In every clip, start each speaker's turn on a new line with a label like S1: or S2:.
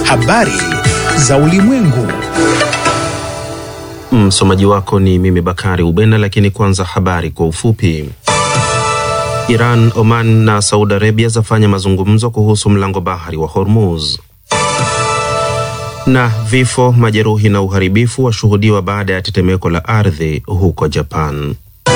S1: Habari za ulimwengu.
S2: Msomaji wako ni mimi Bakari Ubena, lakini kwanza habari kwa ufupi. Iran, Oman na Saudi Arabia zafanya mazungumzo kuhusu mlango bahari wa Hormuz. Na vifo, majeruhi na uharibifu washuhudiwa baada ya tetemeko la ardhi huko Japan.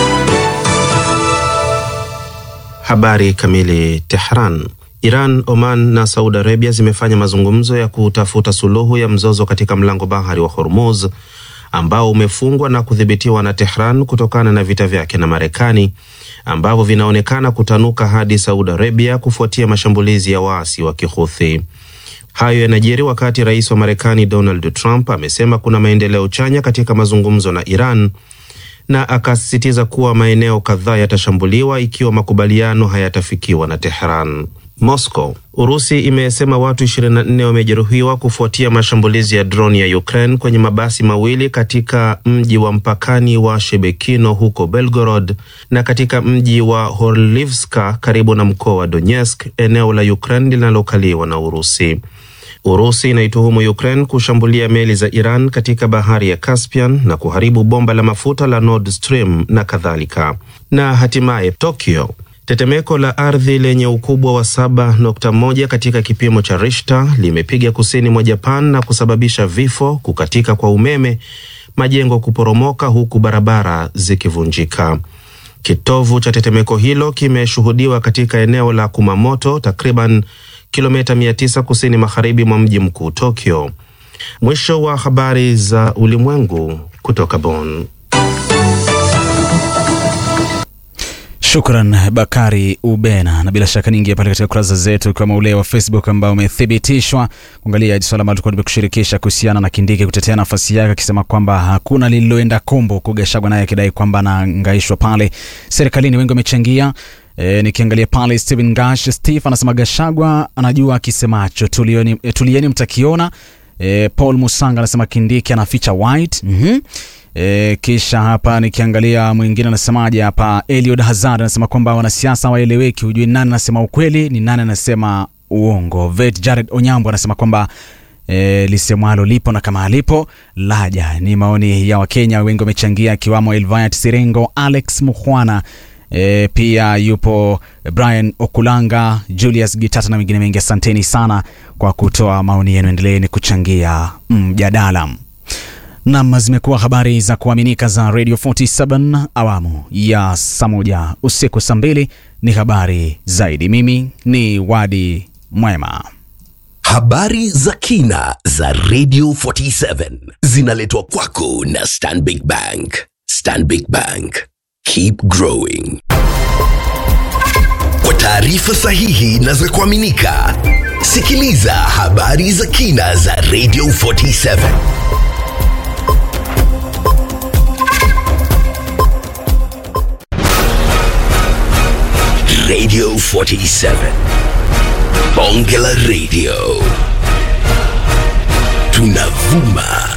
S2: Habari kamili. Tehran. Iran, Oman na Saudi Arabia zimefanya mazungumzo ya kutafuta suluhu ya mzozo katika mlango bahari wa Hormuz ambao umefungwa na kudhibitiwa na Tehran kutokana na vita vyake na Marekani ambavyo vinaonekana kutanuka hadi Saudi Arabia kufuatia mashambulizi ya waasi wa Kihuthi. Hayo yanajiri wakati rais wa Marekani Donald Trump amesema kuna maendeleo chanya katika mazungumzo na Iran na akasisitiza kuwa maeneo kadhaa yatashambuliwa ikiwa makubaliano hayatafikiwa na Tehran. Moscow. Urusi imesema watu 24 wamejeruhiwa kufuatia mashambulizi ya droni ya Ukraine kwenye mabasi mawili katika mji wa mpakani wa Shebekino huko Belgorod na katika mji wa Horlivska karibu na mkoa wa Donetsk, eneo la Ukraine linalokaliwa na Urusi. Urusi inaituhumu Ukraine kushambulia meli za Iran katika bahari ya Caspian na kuharibu bomba la mafuta la Nord Stream na kadhalika. Na hatimaye Tokyo. Tetemeko la ardhi lenye ukubwa wa 7.1 katika kipimo cha Richter limepiga kusini mwa Japan na kusababisha vifo, kukatika kwa umeme, majengo kuporomoka huku barabara zikivunjika. Kitovu cha tetemeko hilo kimeshuhudiwa katika eneo la Kumamoto, takriban kilomita 900 kusini magharibi mwa mji mkuu Tokyo. Mwisho wa habari za ulimwengu kutoka Bonn.
S3: Shukran Bakari Ubena, na bila shaka niingia pale katika kurasa zetu kama ule wa Facebook ambao umethibitishwa kuangalia swala ambalo tulikuwa tumekushirikisha kuhusiana na Kindiki kutetea nafasi yake, akisema kwamba hakuna lililoenda kombo, Kugashagwa naye akidai kwamba anaangaishwa pale serikalini. Wengi wamechangia. E, nikiangalia pale Stephen Gash Steve anasema Gashagwa anajua akisemacho, tulieni, e, tulieni mtakiona. E, Paul Musanga anasema Kindiki anaficha white mm -hmm. E, kisha hapa nikiangalia mwingine anasemaje hapa, Eliud Hazard anasema kwamba wanasiasa waeleweki, hujui nani anasema ukweli ni nani anasema uongo. Vet Jared Onyambo anasema kwamba e, lisemwalo lipo na kama alipo laja. Ni maoni ya Wakenya wengi wamechangia, akiwamo Elviat Sirengo, Alex Mukhwana E, pia yupo Brian Okulanga, Julius Gitata na wengine wengi. Asanteni sana kwa kutoa maoni yenu, endeleeni kuchangia mjadala. Mm, nam zimekuwa habari za kuaminika za Radio 47 awamu ya saa moja usiku saa mbili ni habari zaidi. Mimi ni Wadi Mwema.
S4: Habari za kina za Radio 47 zinaletwa kwako na Stanbic Bank. Stanbic Bank. Keep growing. Kwa taarifa sahihi na za kuaminika, sikiliza habari za kina za Radio 47. Radio 47. Bonge la Radio. Tunavuma